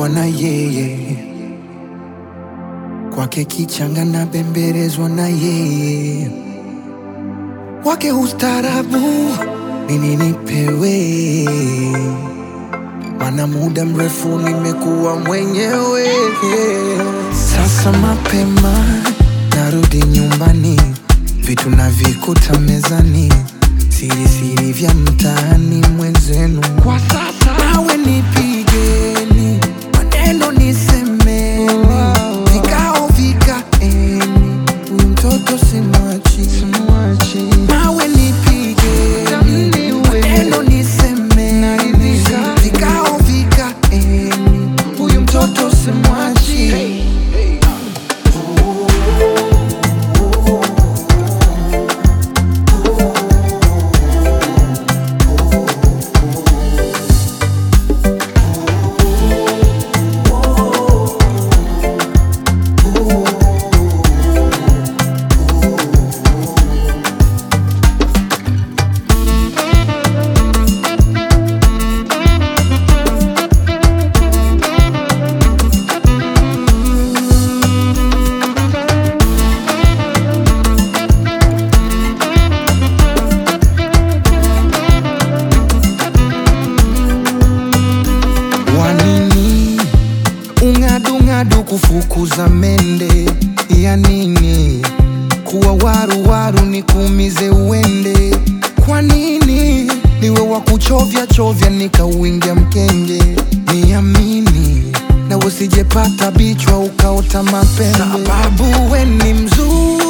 kuwa na yeye, kwake kichanga na bembelezwa na yeye, wake ustarabu nini nipewe, mana muda mrefu nimekuwa mwenyewe. Sasa mapema narudi nyumbani, vitu navikuta mezani, siri siri vya mtaani mwenzenu. Kwa sasa nawe nipigeni, maneno nisemeni, vikao vikaeni, huyu mtoto simwachi, simwachi. Nawe nipigeni, maneno nisemeni, vikao vikaeni, huyu mtoto simwachi. Wanini ung'adung'adu kufukuza mende ya nini? Kuwa waru waru ni kuumize uende. Kwa nini niwe wa kuchovya chovya nikauingia mkenge? Niamini na usijepata bichwa ukaota mapembe, sababu we ni mzuri